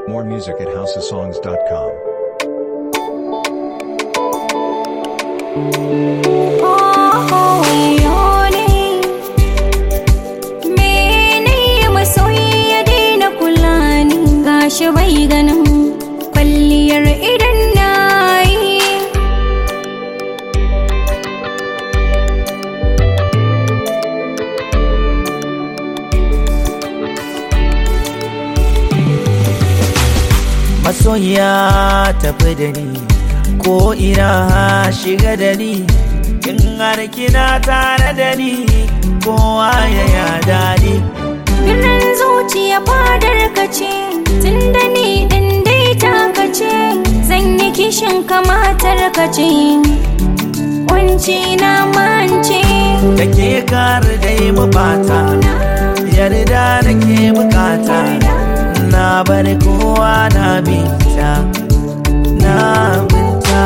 More music at houseofsongs.com. Gashi bai ganin kwalliyar idan na yi masoyiya tafi da ni ko ina shiga da ni in har kina tare da ni kowa ya ya daɗi Birnin zuciya fadar ka ce tun da ni ɗin dai taka ce zan yi kishin kamatar ka ce Wanci na mance da ke kar dai mu bata yarda da ke bukata na bar kowa na binta na binta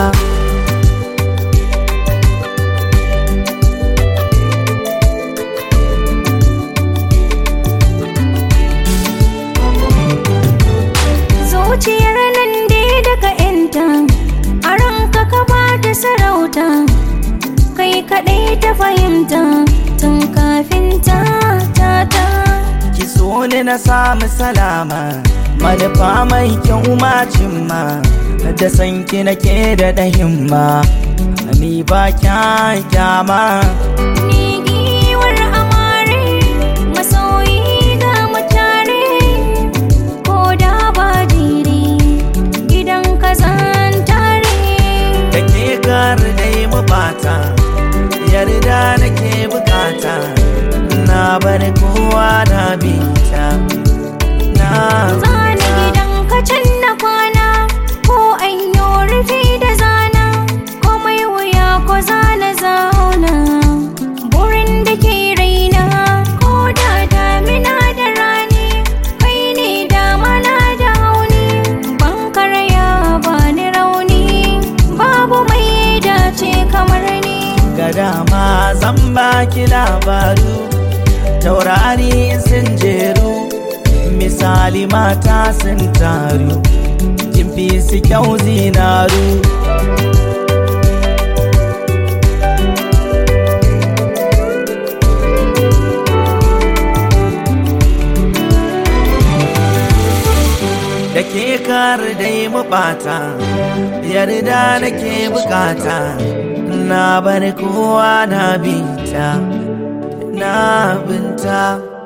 Zuciyar nan dai daga yanta a ranka ka ba ta sarauta kai kaɗai ta fahimta tun kafin ta ta ta ki so ni na samu salama manufa mai kyau macin ma da san ki nake da himma ni ba kyan kyama Ni giwar amare masoyi ga mutare ko da ba jiri gidan ka zan tare da ke kar dai mu bata yarda nake bukata na bar kowa na bita na zana gidan ka can na kwana ko an yi rufi da zana komai wuya ko zana zauna burin da ke raina ko da damina da rani kai ne damana da hauni ban karaya ba ni rauni babu mai dace kamar ni ga dama zan baki labaru taurari sun jeru misali mata sun taru kin fi su kyau zinaru da ke kar dai mu bata yarda nake bukata na bar kowa na binta na binta